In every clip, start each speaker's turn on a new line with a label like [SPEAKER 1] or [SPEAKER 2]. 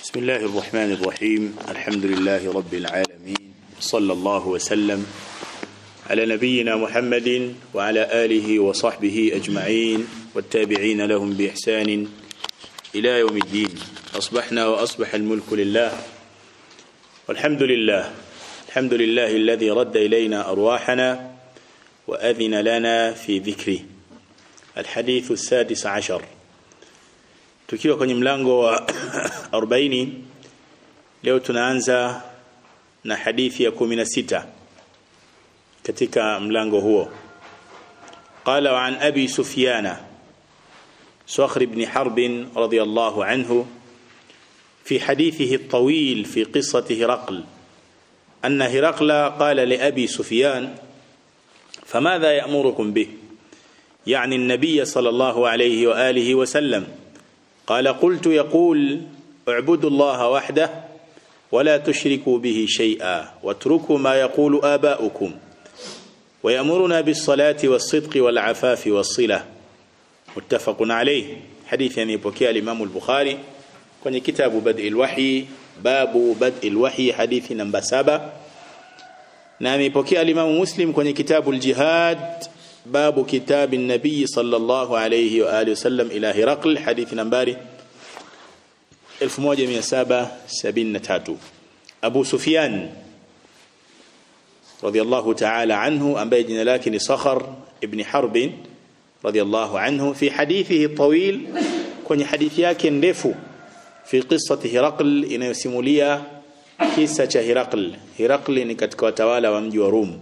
[SPEAKER 1] بسم الله الرحمن الرحيم الحمد لله رب العالمين صلى الله وسلم على نبينا محمد وعلى آله وصحبه أجمعين والتابعين لهم بإحسان إلى يوم الدين أصبحنا وأصبح الملك لله والحمد لله الحمد لله الذي رد إلينا أرواحنا وأذن لنا في ذكره الحديث السادس عشر tukiwa kwenye mlango wa 40 leo tunaanza na hadithi ya 16 katika mlango huo قال عن أبي سفيان صخر بن حرب رضي الله عنه في حديثه الطويل في قصة هرقل أن هرقل قال لأبي سفيان فماذا يأمركم به يعني النبي صلى الله عليه وآله وسلم قال قلت يقول اعبدوا الله وحده ولا تشركوا به شيئا واتركوا ما يقول آباؤكم ويأمرنا بالصلاة والصدق والعفاف والصلة متفق عليه حديث يعني بكي الإمام البخاري kwenye kitabu bad'i alwahyi babu bad'i alwahyi hadithi namba saba na amepokea alimamu muslim kwenye kitabu aljihad babu kitabi nabii sallallahu alayhi wa alihi wasallam ila hiraql hadithi nambari 1773 Abu Sufyan radiyallahu ta'ala anhu ambaye jina lake ni Sakhar ibn Harb radiyallahu anhu fi hadithihi tawil kwenye hadithi yake ndefu fi qissati Hiraql inayosimulia kisa cha Hiraql Hiraql ni katika watawala wa mji wa Rum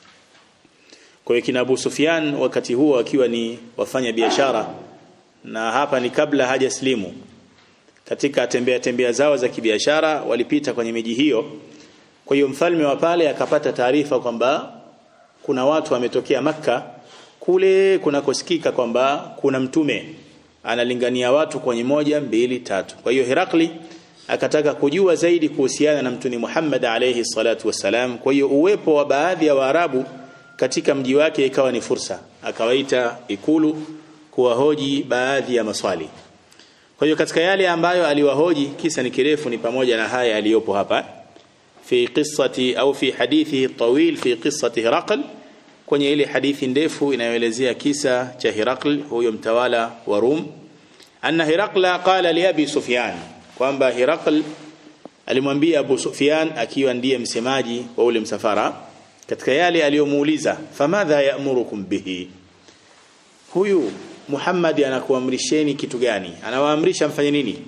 [SPEAKER 1] kwa hiyo kina Abu Sufyan wakati huo akiwa ni wafanya biashara na hapa ni kabla hajaslimu katika tembea tembea zao za kibiashara walipita kwenye miji hiyo kwa hiyo mfalme wa pale akapata taarifa kwamba kuna watu wametokea maka kule kunakosikika kwamba kuna mtume analingania watu kwenye moja mbili tatu kwa hiyo Herakli akataka kujua zaidi kuhusiana na mtuni Muhammad alayhi salatu wassalam kwa hiyo uwepo wa baadhi ya Waarabu katika mji wake ikawa ni fursa akawaita ikulu kuwahoji baadhi ya maswali kwa hiyo katika yale ambayo aliwahoji kisa ni kirefu ni pamoja na haya aliyopo hapa fi qissati au fi hadithi tawil fi qissati Hiraql kwenye ile hadithi ndefu inayoelezea kisa cha Hiraql huyo mtawala wa Rum anna Hiraqla qala li Abi Sufyan kwamba Hiraql alimwambia Abu Sufyan akiwa ndiye msemaji wa ule msafara katika yale aliyomuuliza famadha ya'murukum bihi huyu Muhammad anakuamrisheni kitu gani anawaamrisha mfanye nini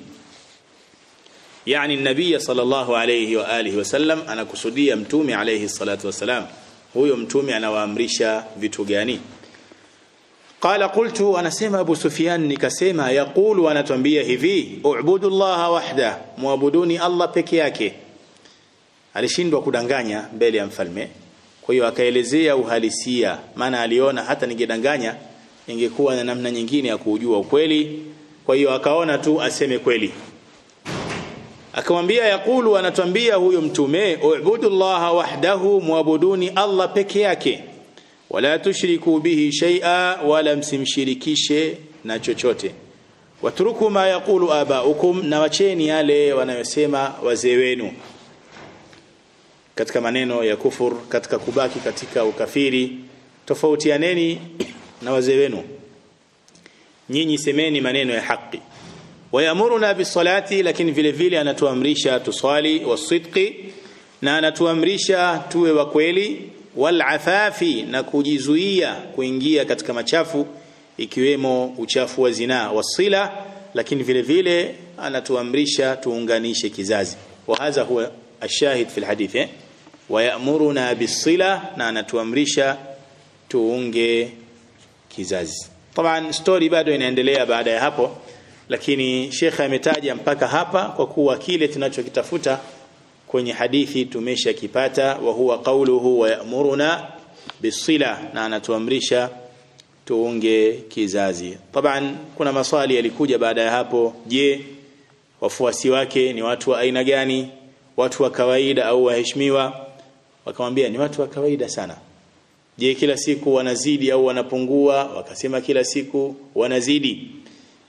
[SPEAKER 1] yani nabii sallallahu alayhi wa alihi wasallam anakusudia mtume alayhi salatu wasalam huyo mtume anawaamrisha vitu gani qala qultu anasema abu sufyan nikasema yaqulu anatuambia hivi u'budu allaha wahda muabuduni allah peke yake alishindwa kudanganya mbele ya mfalme kwa hiyo akaelezea uhalisia maana aliona hata ningedanganya ingekuwa na namna nyingine ya kujua ukweli kwa hiyo akaona tu aseme kweli akamwambia yakulu anatuambia huyo mtume ubudullaha wahdahu muabuduni Allah peke yake wala tushriku bihi shay'a wala msimshirikishe na chochote watruku ma yaqulu abaukum na wacheni yale wanayosema wazee wenu katika maneno ya kufur katika kubaki katika ukafiri tofautianeni na wazee wenu nyinyi semeni maneno ya haki wayamuruna bisalati lakini vile vile anatuamrisha tuswali wasidqi na anatuamrisha tuwe wa kweli walafafi na kujizuia kuingia katika machafu ikiwemo uchafu wa zinaa wasila lakini vile vile anatuamrisha tuunganishe kizazi wa hadha huwa ashahid fi alhadith eh? wayamuruna bisila na anatuamrisha tuunge kizazi طبعا story bado inaendelea baada ya hapo lakini shekha ametaja mpaka hapa kwa kuwa kile tunachokitafuta kwenye hadithi tumeshakipata wa huwa qawluhu wa ya'muruna bisila na anatuamrisha tuunge kizazi طبعا kuna maswali yalikuja baada ya hapo je wafuasi wake ni watu wa aina gani watu wa kawaida au waheshimiwa wakamwambia ni watu wa kawaida sana je kila siku wanazidi au wanapungua wakasema kila siku wanazidi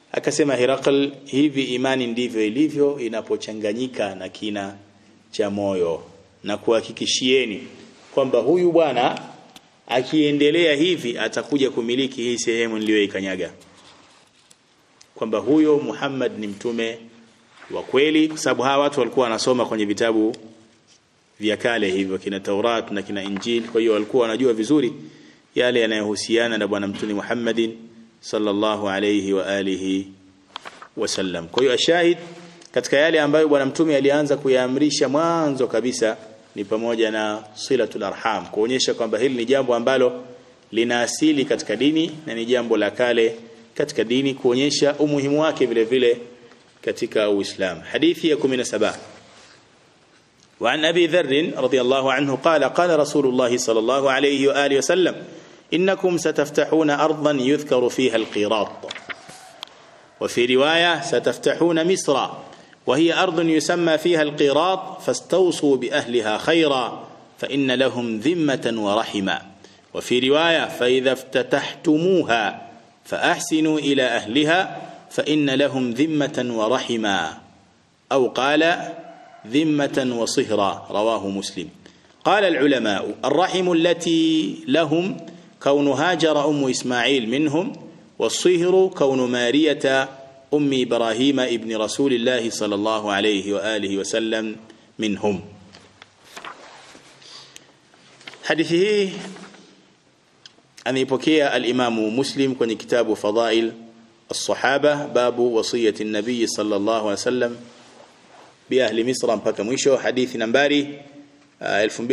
[SPEAKER 1] akasema Herakl hivi imani ndivyo ilivyo inapochanganyika na kina cha moyo na kuhakikishieni kwamba huyu bwana akiendelea hivi atakuja kumiliki hii sehemu niliyoikanyaga kwamba huyo Muhammad ni mtume wa kweli kwa sababu hawa watu walikuwa wanasoma kwenye vitabu vya kale hivyo kina Taurat na kina Injil kwa hiyo walikuwa wanajua vizuri yale yanayohusiana na bwana mtume Muhammadin sallallahu alayhi wa alihi wasallam kwa hiyo ashahid katika yale ambayo bwana mtume alianza kuyaamrisha mwanzo kabisa ni pamoja na silatul arham kuonyesha kwamba hili ni jambo ambalo lina asili katika dini na ni jambo la kale katika dini kuonyesha umuhimu wake vile vile katika Uislamu hadithi ya 17 وعن أبي ذر رضي الله عنه قال قال رسول الله صلى الله عليه وآله وسلم إنكم ستفتحون أرضا يذكر فيها القيراط وفي رواية ستفتحون مصر وهي أرض يسمى فيها القيراط فاستوصوا بأهلها خيرا فإن لهم ذمة ورحما وفي رواية فإذا افتتحتموها فأحسنوا إلى أهلها فإن لهم ذمة ورحما أو قال ذمة وصهرا رواه مسلم قال العلماء الرحم التي لهم كون هاجر أم إسماعيل منهم والصهر كون مارية أم إبراهيم ابن رسول الله صلى الله عليه وآله وسلم منهم حديثه ameipokea al-Imamu Muslim kwenye kitabu Fadail as-Sahaba babu wasiyati an-nabiy sallallahu alaihi wasallam bi ahli Misra mpaka mwisho hadithi nambari uh,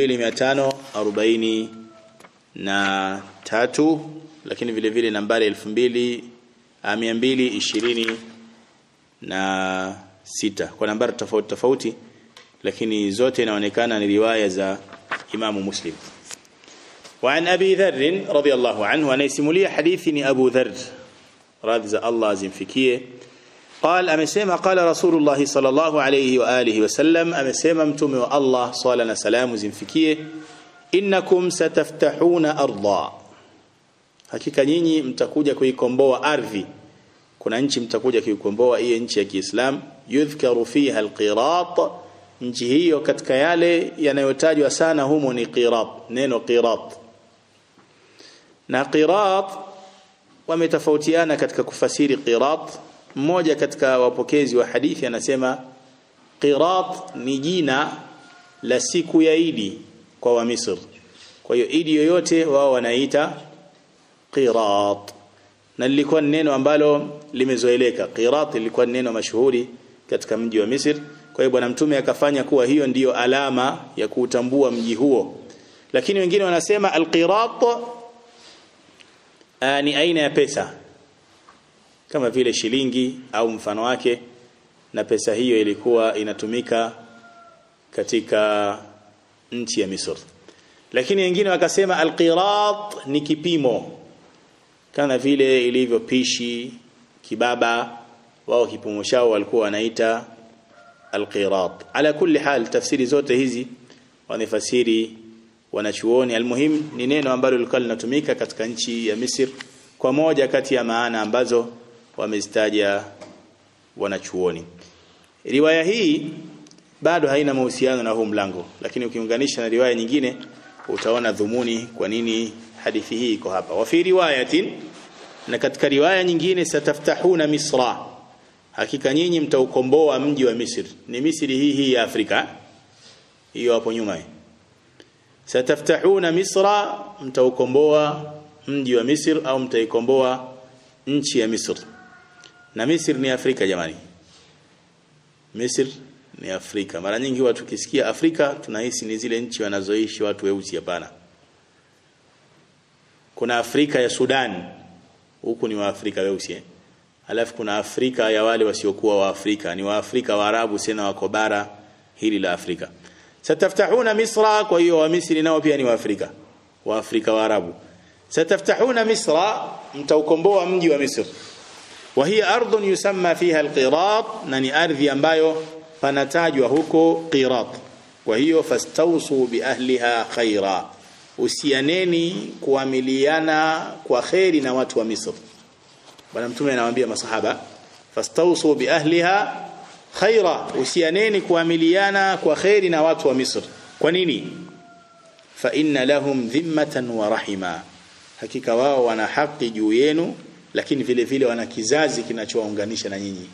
[SPEAKER 1] 2540 na tatu lakini vile vile nambari 2220 na sita kwa nambari tofauti tofauti lakini zote inaonekana ni riwaya za Imamu Muslim وعن أبي ذر رضي الله عنه أن يسمولي حديثني أبو ذر راضي الله زنفكيه قال أمسيما قال رسول الله صلى الله عليه وآله وسلم أمسيما متومي الله صلى الله سلام زنفكيه إنكم ستفتحون أرضا hakika nyinyi mtakuja kuikomboa ardhi kuna nchi mtakuja kuikomboa hiyo nchi ya Kiislam yudhkaru fiha alqirat nchi hiyo katika yale yanayotajwa sana humo ni qirat neno qirat na qirat wametofautiana katika kufasiri qirat mmoja katika wapokezi wa hadithi anasema qirat ni jina la siku ya Idi kwa wa Misri kwa hiyo Idi yoyote wao wanaita qirat na lilikuwa neno ambalo limezoeleka qirat lilikuwa neno mashuhuri katika mji wa Misri kwa hiyo bwana mtume akafanya kuwa hiyo ndiyo alama ya kuutambua mji huo lakini wengine wanasema alqirat ni aina ya pesa kama vile shilingi au mfano wake na pesa hiyo ilikuwa inatumika katika nchi ya Misri lakini wengine wakasema alqirat ni kipimo kama vile ilivyo pishi kibaba wao kipimo chao walikuwa wanaita alqirat ala kulli hal tafsiri zote hizi wanafasiri wanachuoni almuhim ni neno ambalo lilikuwa linatumika katika nchi ya Misri kwa moja kati ya maana ambazo wamezitaja wanachuoni riwaya hii bado haina mahusiano na huu mlango lakini ukiunganisha na riwaya nyingine utaona dhumuni kwa nini hadithi hii iko hapa wa fi riwayatin na katika riwaya nyingine sataftahuna misra hakika nyinyi mtaukomboa mji wa Misri ni Misri hii hii ya Afrika hiyo hapo nyuma sataftahuna misra mtaukomboa mji wa Misri au mtaikomboa nchi ya Misri na Misri ni Afrika jamani Misri ni Afrika mara nyingi watu kisikia Afrika tunahisi ni zile nchi wanazoishi watu weusi hapana kuna Afrika ya Sudan huku ni wa Afrika weusi eh? alafu kuna Afrika ya wale wasiokuwa wa Afrika ni wa Afrika Waarabu sena wako bara hili la Afrika sataftahuna misra kwa hiyo wa Misri nao pia ni wa Afrika wa Afrika Waarabu sataftahuna misra mtaukomboa mji wa Misri wa hiya ardhun yusamma fiha alqirat na ni ardhi ambayo panatajwa huko qirat kwa hiyo fastausu bi ahliha khaira usianeni kuamiliana kwa kheri na watu wa Misri bwana mtume anawaambia masahaba fastawsu bi ahliha khaira usianeni kuamiliana kwa khairi na watu wa Misri kwa nini fa inna lahum dhimmatan wa rahima hakika wao wana haki juu yenu lakini vile vile wana kizazi kinachowaunganisha na nyinyi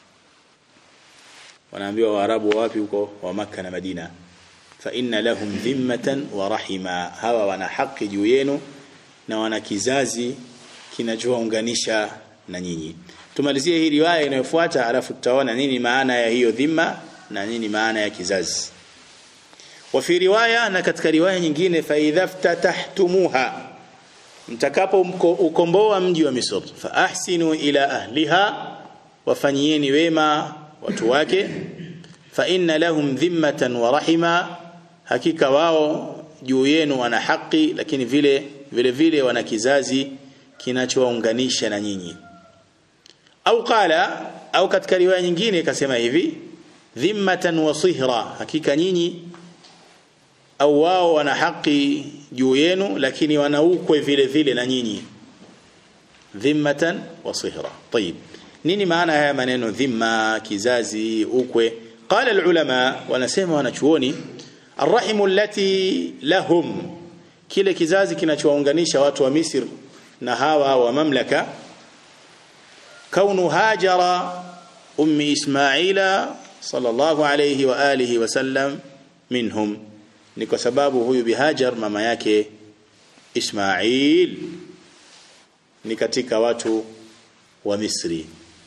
[SPEAKER 1] wanaambiwa waarabu wapi huko wa maka na madina fa inna lahum dhimmatan wa rahima hawa wana haki juu yenu na wana kizazi kinachowaunganisha na nyinyi tumalizie hii riwaya inayofuata alafu tutaona nini maana ya hiyo dhima na nini maana ya kizazi wa fi riwaya na katika riwaya nyingine fa idha ftatahtumuha mtakapo ukomboa mji wa Misri fa ahsinu ila ahliha wafanyieni wema watu wake fa inna lahum dhimmatan wa rahima hakika wao juu yenu wana haki lakini vile vile vile wana kizazi kinachowaunganisha na nyinyi au qala au katika riwaya nyingine ikasema hivi dhimmatan wa sihra hakika nyinyi au wao wana haki juu yenu lakini wana ukwe vile vile na nyinyi dhimmatan wa sihra طيب nini maana haya maneno dhimma kizazi ukwe qala alulama wanasema wanachuoni arrahimu allati lahum kile kizazi kinachowaunganisha watu wa Misri na hawa wa mamlaka kaunu hajara ummi ismaila sallallahu alayhi wa alihi wasallam minhum ni kwa sababu huyu bihajar mama yake Ismail ni katika watu wa Misri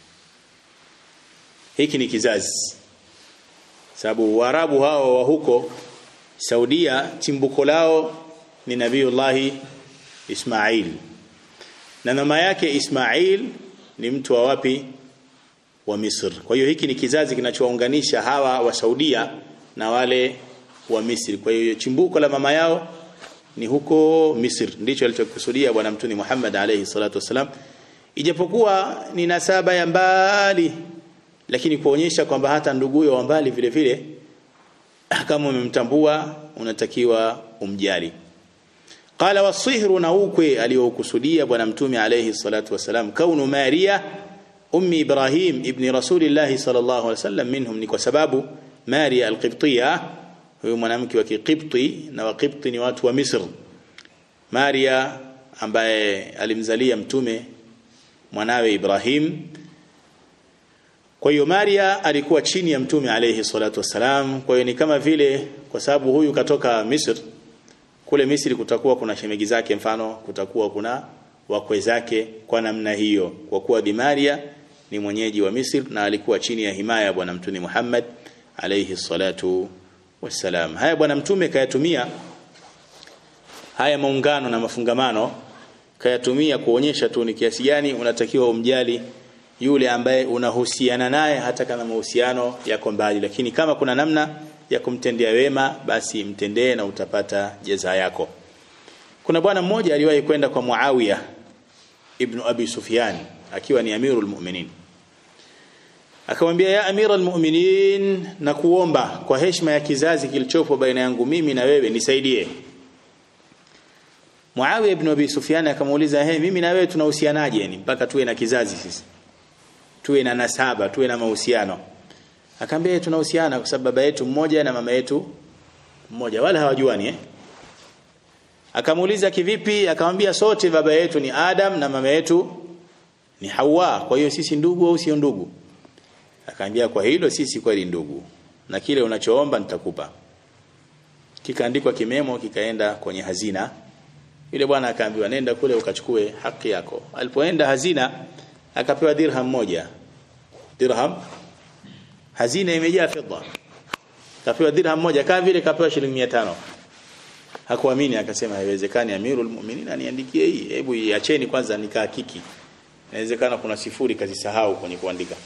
[SPEAKER 1] hiki ni kizazi sababu waarabu hao wa huko Saudia chimbuko lao ni Nabiullahi Ismail na mama yake Ismail ni mtu wa wapi wa Misri kwa hiyo hiki ni kizazi kinachowaunganisha hawa wa Saudia na wale wa Misri kwa hiyo chimbuko la mama yao ni huko Misri ndicho alichokusudia bwana mtuni Muhammad alayhi salatu wasalam ijapokuwa ni nasaba ya mbali lakini kuonyesha kwamba hata nduguyo wa mbali vile vile kama umemtambua unatakiwa umjali qala wasihru na ukwe aliyokusudia bwana mtume alayhi salatu wasalam kaunu maria ummi ibrahim ibni rasulillah sallallahu alaihi wasallam minhum ni kwa sababu maria alqibtiyya huyo mwanamke wa kikipti na wakipti ni watu wa Misri Maria ambaye alimzalia mtume mwanawe Ibrahim kwa hiyo Maria alikuwa chini ya mtume alayhi salatu wasalam kwa hiyo ni kama vile kwa sababu huyu katoka Misri kule Misri kutakuwa kuna shemegi zake mfano kutakuwa kuna wakwe zake kwa namna hiyo kwa kuwa Bi Maria ni mwenyeji wa Misri na alikuwa chini ya himaya bwana mtume Muhammad alayhi salatu wasalam haya bwana mtume kayatumia haya maungano na mafungamano kayatumia kuonyesha tu ni kiasi gani unatakiwa umjali yule ambaye unahusiana naye hata kama mahusiano yako mbali lakini kama kuna namna ya kumtendea wema basi mtendee na utapata jaza yako kuna bwana mmoja aliwahi kwenda kwa Muawiya ibn Abi Sufyan akiwa ni amirul mu'minin akamwambia ya amira almu'minin na kuomba kwa heshima ya kizazi kilichopo baina yangu mimi na wewe nisaidie Muawiya ibn Abi Sufyan akamuuliza he mimi na wewe tunahusianaje yani mpaka tuwe na kizazi sisi tuwe na nasaba tuwe na mahusiano akamwambia tunahusiana kwa sababu baba yetu mmoja na mama yetu mmoja wala hawajuani eh akamuuliza kivipi akamwambia sote baba yetu ni Adam na mama yetu ni Hawa kwa hiyo sisi ndugu au sio ndugu akaambia kwa hilo sisi kweli ndugu na kile unachoomba nitakupa kikaandikwa kimemo kikaenda kwenye hazina yule bwana akaambiwa nenda kule ukachukue haki yako alipoenda hazina akapewa dirham moja dirham hazina imejaa fedha kapewa dirham moja kama vile kapewa shilingi 500 hakuamini akasema haiwezekani amirul mu'minin aniandikie hii hebu iacheni kwanza nikahakiki inawezekana kuna sifuri kazisahau kwenye kuandika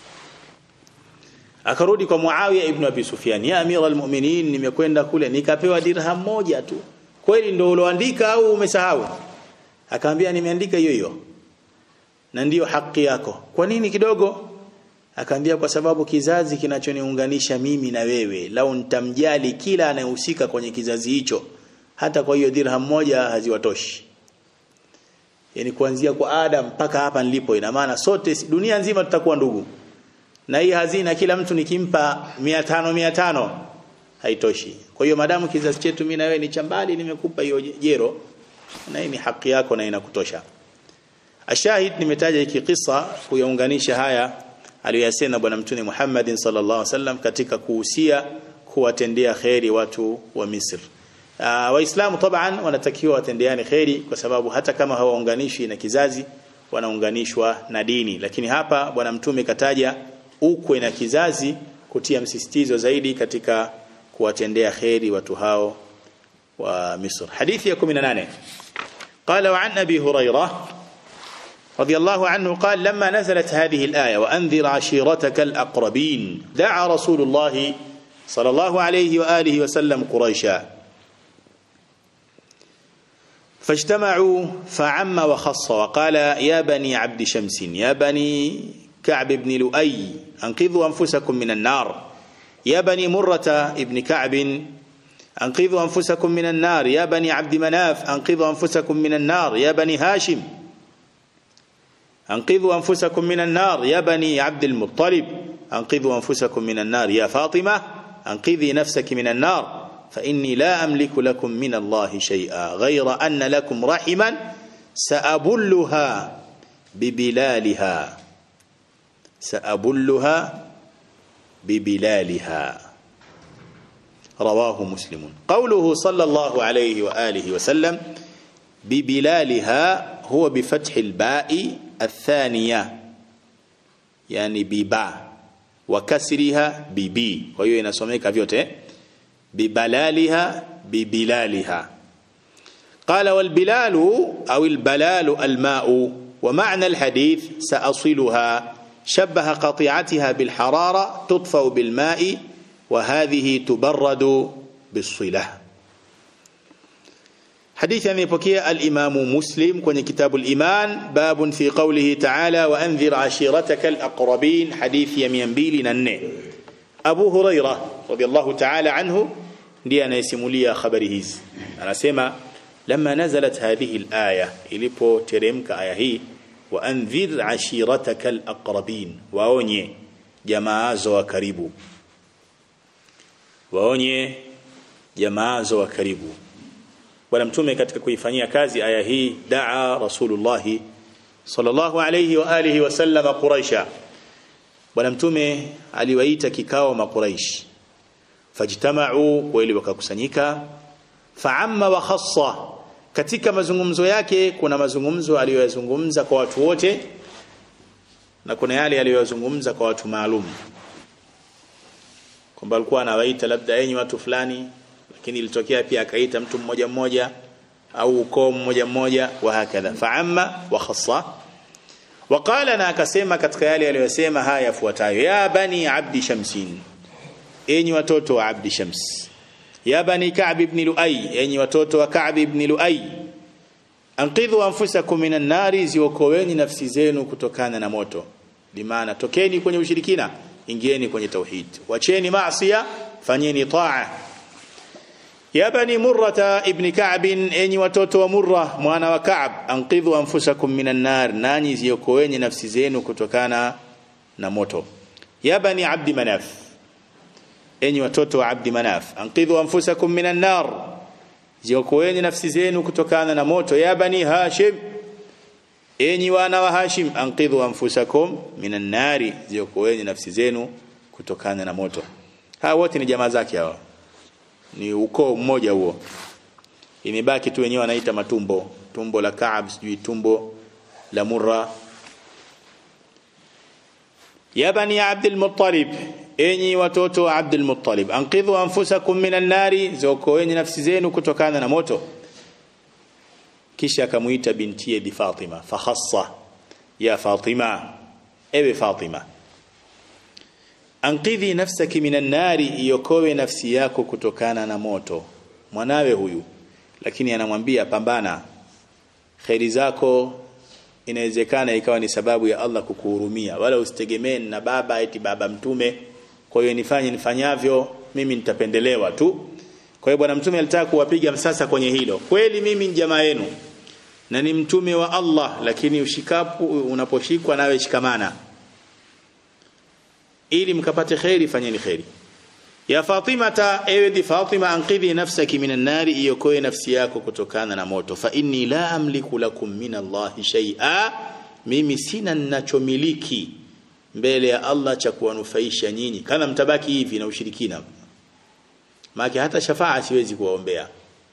[SPEAKER 1] akarudi kwa Muawiya ibn Abi Sufyan ya amiral mu'minin nimekwenda kule nikapewa dirham moja tu kweli ndio uloandika au umesahau akaambia nimeandika hiyo hiyo na ndiyo haki yako kwa nini kidogo akaambia kwa sababu kizazi kinachoniunganisha mimi na wewe lau nitamjali kila anayehusika kwenye kizazi hicho hata kwa hiyo dirham moja haziwatoshi yani kuanzia kwa Adam mpaka hapa nilipo ina maana sote dunia nzima tutakuwa ndugu na hii hazina kila mtu nikimpa 500 500 haitoshi kwa hiyo madamu kizazi chetu mimi na wewe ni chambali nimekupa hiyo jero na hii ni haki yako na inakutosha ashahid nimetaja hiki kisa kuyaunganisha haya aliyosema bwana mtume Muhammad sallallahu alaihi wasallam katika kuhusia kuwatendea kheri watu wa Misri Uh, waislamu taban wanatakiwa watendeane kheri kwa sababu hata kama hawaunganishwi na kizazi wanaunganishwa na dini lakini hapa bwana mtume kataja ukwe na kizazi kutia msisitizo zaidi katika kuwatendea kheri watu hao wa Misri hadithi ya 18 قال وعن ابي هريره رضي الله عنه قال لما نزلت هذه الايه وانذر عشيرتك الاقربين دعا رسول الله صلى الله عليه واله وسلم قريشا فاجتمعوا فعم وخص وقال يا بني عبد شمس يا بني كعب بن لؤي انقذوا انفسكم من النار يا بني مرة ابن كعب انقذوا انفسكم من النار يا بني عبد مناف انقذوا انفسكم من النار يا بني هاشم انقذوا انفسكم من النار يا بني عبد المطلب انقذوا انفسكم من النار يا فاطمة انقذي نفسك من النار فإني لا أملك لكم من الله شيئا غير أن لكم رحما سأبلها ببلالها سأبلها ببلالها رواه مسلم قوله صلى الله عليه وآله وسلم ببلالها هو بفتح الباء الثانية يعني بباء وكسرها ببي وهي inasomeka vyote ببلالها ببلالها قال والبلال أو البلال الماء ومعنى الحديث سأصلها شبه قطيعتها بالحرارة تطفأ بالماء وهذه تبرد بالصلة حديث يبكي الإمام مسلم كون كتاب الإيمان باب في قوله تعالى وأنذر عشيرتك الأقربين حديث يمين بيل ننه Abu Huraira radhiallahu ta'ala anhu ndiye anayesimulia habari hizi anasema lamma nazalat hadhihi alaya ilipoteremka aya hii wa anzir ashirataka alaqrabin waonye jamaa zo wa karibu waonye jamaa zo wa karibu bwana mtume katika kuifanyia kazi aya hii daa rasulullah sallallahu alayhi wa alihi wasallam quraisha bwana mtume aliwaita kikao makuraish fajtama'u kweli wakakusanyika fa'amma wa khassa katika mazungumzo yake kuna mazungumzo aliyoyazungumza kwa watu wote na kuna yale aliyoyazungumza kwa watu maalum kwamba alikuwa anawaita labda enyi watu fulani lakini ilitokea pia akaita mtu mmoja mmoja au ukoo mmoja mmoja wa hakadha fa'amma wa khassa وقال na akasema katika yale aliyosema haya yafuatayo ya bani abdi shamsin enyi watoto wa abdi shams ya bani ka'b ibn luay enyi watoto wa ka'b ibn luay anqidhu anfusakum minan nari ziokoeni nafsi zenu kutokana na moto bimaana tokeni kwenye ushirikina ingieni kwenye tauhid wacheni maasiya fanyeni taa ya bani murrata ibn ka'b enyi watoto wa murra mwana wa ka'b anqidhu anfusakum minan nar nani ziokoeni nafsi zenu kutokana na moto ya bani abdi manaf enyi watoto wa abdi manaf anqidhu anfusakum minan nar ziokoeni nafsi zenu kutokana na moto ya bani hashim enyi wana wa hashim anqidhu anfusakum minan nari ziokoeni nafsi zenu kutokana na moto hawa wote ni jamaa zake hawa ni ukoo mmoja huo imebaki tu wenyewe wanaita matumbo tumbo la Kaab sijui tumbo la Murra ya bani Abdul Muttalib enyi watoto wa Abdul Muttalib anqidhu anfusakum minan nari zokoeni nafsi zenu kutokana na moto kisha akamuita bintiye bi Fatima fakhassa ya Fatima ewe Fatima anqidhi nafsaki minan nari iokoe nafsi yako kutokana na moto mwanawe huyu lakini anamwambia pambana khairi zako inawezekana ikawa ni sababu ya Allah kukuhurumia wala usitegemee na baba eti baba mtume kwa hiyo nifanye nifanyavyo mimi nitapendelewa tu kwa hiyo bwana mtume alitaka kuwapiga msasa kwenye hilo kweli mimi ni jamaa yenu na ni mtume wa Allah lakini ushikapo unaposhikwa nawe shikamana ili mkapate khairi fanyeni khairi ya Fatimata ewe di Fatima anqidhi nafsaki minan nari iokoe nafsi yako kutokana na moto fa inni la amliku lakum min Allah shay'a mimi sina ninachomiliki mbele ya Allah cha kuwanufaisha nyinyi kana mtabaki hivi na ushirikina maana hata shafaa siwezi kuwaombea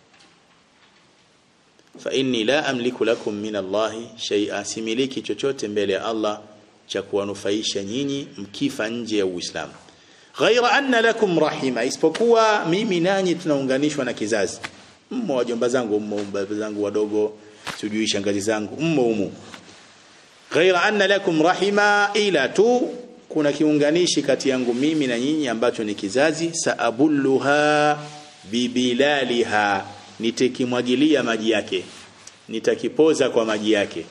[SPEAKER 1] fa inni la amliku lakum min Allah shay'a similiki chochote mbele ya Allah cha kuwanufaisha nyinyi mkifa nje ya Uislamu ghaira anna lakum rahima isipokuwa mimi nanyi tunaunganishwa na kizazi mmo wajomba zangu mmo baba zangu wadogo sijui shangazi zangu mmo umo ghaira anna lakum rahima ila tu kuna kiunganishi kati yangu mimi na nyinyi ambacho ni kizazi saabulluha bibilaliha nitakimwagilia maji yake nitakipoza kwa maji yake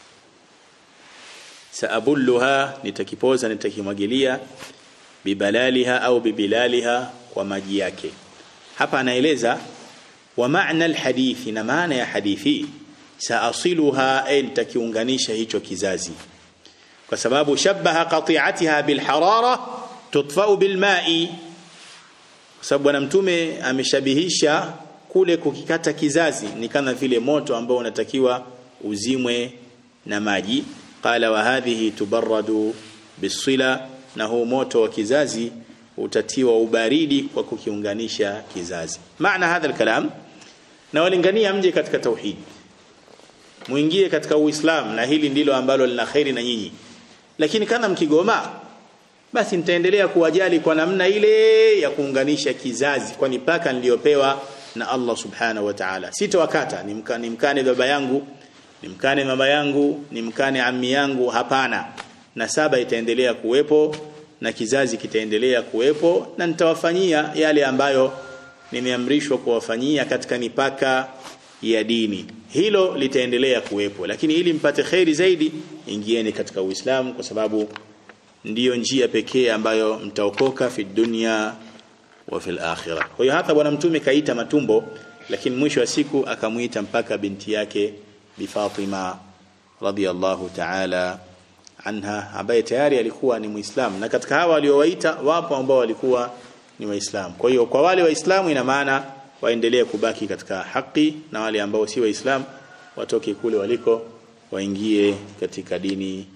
[SPEAKER 1] saabulluha nitakipoza nitakimwagilia bibalaliha au bibilaliha kwa maji yake hapa anaeleza wa maana alhadithi na maana ya hadithi saasiluha ay nitakiunganisha hicho kizazi kwa sababu shabaha qati'atiha bilharara tutfa'u bilma'i kwa sababu bwana mtume ameshabihisha kule kukikata kizazi ni kama vile moto ambao unatakiwa uzimwe na maji qala wa hadhihi tubarradu bisila na huu moto wa kizazi utatiwa ubaridi kwa kukiunganisha kizazi maana hadha alkalam na walingania mje katika tauhid muingie katika uislamu na hili ndilo ambalo lina khairi na nyinyi lakini kama mkigoma basi nitaendelea kuwajali kwa namna ile ya kuunganisha kizazi kwani paka niliyopewa na Allah subhanahu wa ta'ala sitowakata nimkane nimkane baba yangu nimkane mama yangu nimkane ammi yangu hapana na saba itaendelea kuwepo na kizazi kitaendelea kuwepo na nitawafanyia yale ambayo nimeamrishwa kuwafanyia katika mipaka ya dini hilo litaendelea kuwepo lakini ili mpate khairi zaidi ingieni katika Uislamu kwa sababu ndiyo njia pekee ambayo mtaokoka fi dunya wa fil akhirah kwa hiyo hata bwana mtume kaita matumbo lakini mwisho wa siku akamuita mpaka binti yake bi Fatima radiyallahu ta'ala anha ambaye tayari alikuwa ni muislamu na katika hawa waliowaita wapo ambao walikuwa ni waislamu kwa hiyo kwa wale waislamu ina maana waendelee kubaki katika haki na wale ambao si waislamu watoke kule waliko waingie katika dini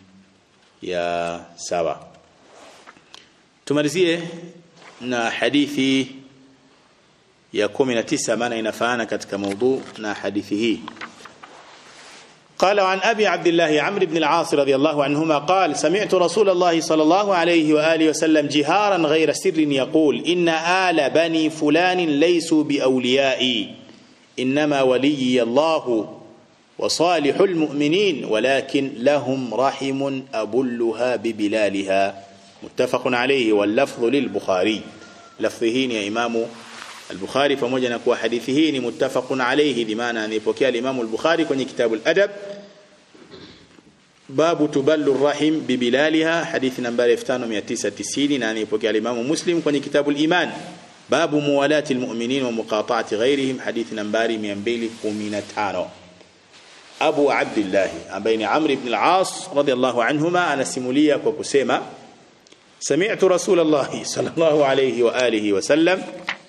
[SPEAKER 1] ya sawa tumalizie na hadithi ya 19 maana inafaana katika mada na hadithi hii قال عن أبي عبد الله عمرو بن العاص رضي الله عنهما قال سمعت رسول الله صلى الله عليه وآله وسلم جهارا غير سر يقول إن آل بني فلان ليسوا بأوليائي إنما ولي الله وصالح المؤمنين ولكن لهم رحم أبلها ببلالها متفق عليه واللفظ للبخاري لفظه يا إمام البخاري pamoja na kuwa hadithi hii ni muttafaqun alayhi bimaana anipokea Imam al-Bukhari kwenye kitabu al-Adab babu tuballu rahim bibilaliha hadithi nambari 5990 na anipokea Imam Muslim kwenye kitabu al-Iman babu muwalati al-mu'minin wa muqata'ati ghayrihim hadithi nambari 215 Abu Abdullah ambaye ni Amr ibn al-As radiyallahu anhuma anasimulia kwa kusema سمعت رسول الله صلى الله عليه وآله وسلم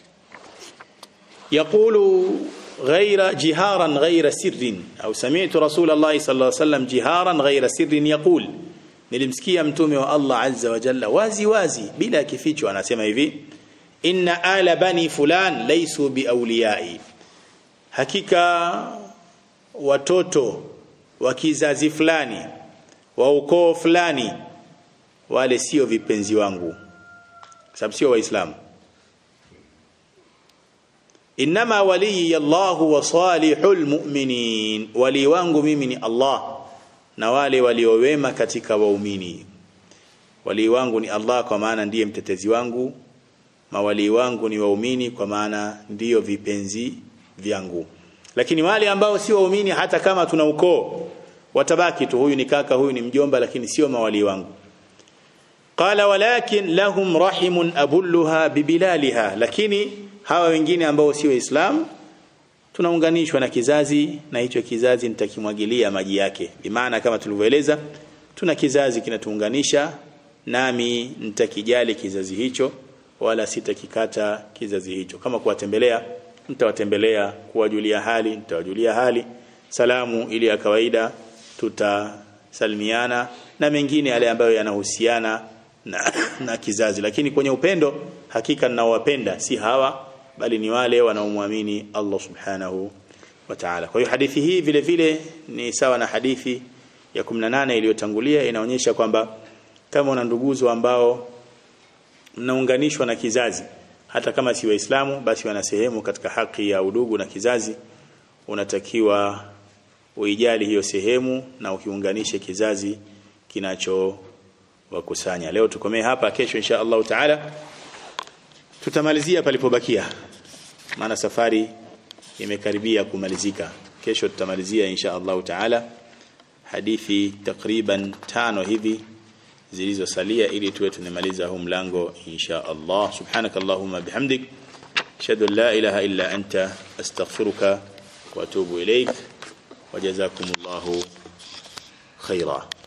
[SPEAKER 1] يقول غير جهارا غير سر أو سمعت رسول الله صلى الله عليه وسلم جهارا غير سر يقول nilimsikia mtume wa Allah azza wa jalla wazi wazi bila kificho anasema hivi inna ala bani fulan laysu biawliyai hakika watoto wa kizazi fulani wa ukoo fulani wale sio vipenzi wangu sababu sio waislamu inma waliyi Allahu wa salihul mu'minin wali wangu mimi ni Allah na wale waliowema katika waumini wali wangu ni Allah kwa maana ndiye mtetezi wangu mawali wangu ni waumini kwa maana ndiyo vipenzi vyangu lakini wale ambao si waumini hata kama tuna ukoo watabaki tu huyu ni kaka huyu ni mjomba lakini sio mawali wangu qala walakin lahum rahimun abulluha bibilaliha lakini hawa wengine ambao si waislam tunaunganishwa na kizazi na hicho kizazi nitakimwagilia maji yake bimaana kama tulivyoeleza tuna kizazi kinatuunganisha nami nitakijali kizazi hicho wala sitakikata kizazi hicho kama kuwatembelea mtawatembelea kuwajulia hali nitawajulia hali salamu ili ya kawaida tutasalimiana na mengine yale ambayo yanahusiana na, na kizazi lakini kwenye upendo hakika ninaowapenda si hawa bali ni wale wanaomwamini Allah subhanahu wa ta'ala kwa hiyo hadithi hii vile vile ni sawa na hadithi ya 18 iliyotangulia inaonyesha kwamba kama una nduguzo ambao mnaunganishwa na kizazi hata kama si waislamu basi wana sehemu katika haki ya udugu na kizazi unatakiwa uijali hiyo sehemu na ukiunganishe kizazi kinacho wakusanya leo tukomee hapa kesho insha Allah taala tutamalizia palipobakia maana safari imekaribia kumalizika kesho tutamalizia insha Allah taala hadithi takriban tano hivi zilizosalia ili tuwe tunamaliza huu mlango insha Allah subhanakallahumma bihamdik ashhadu an la ilaha illa anta astaghfiruka wa atubu ilaik وجزاكم الله خيرا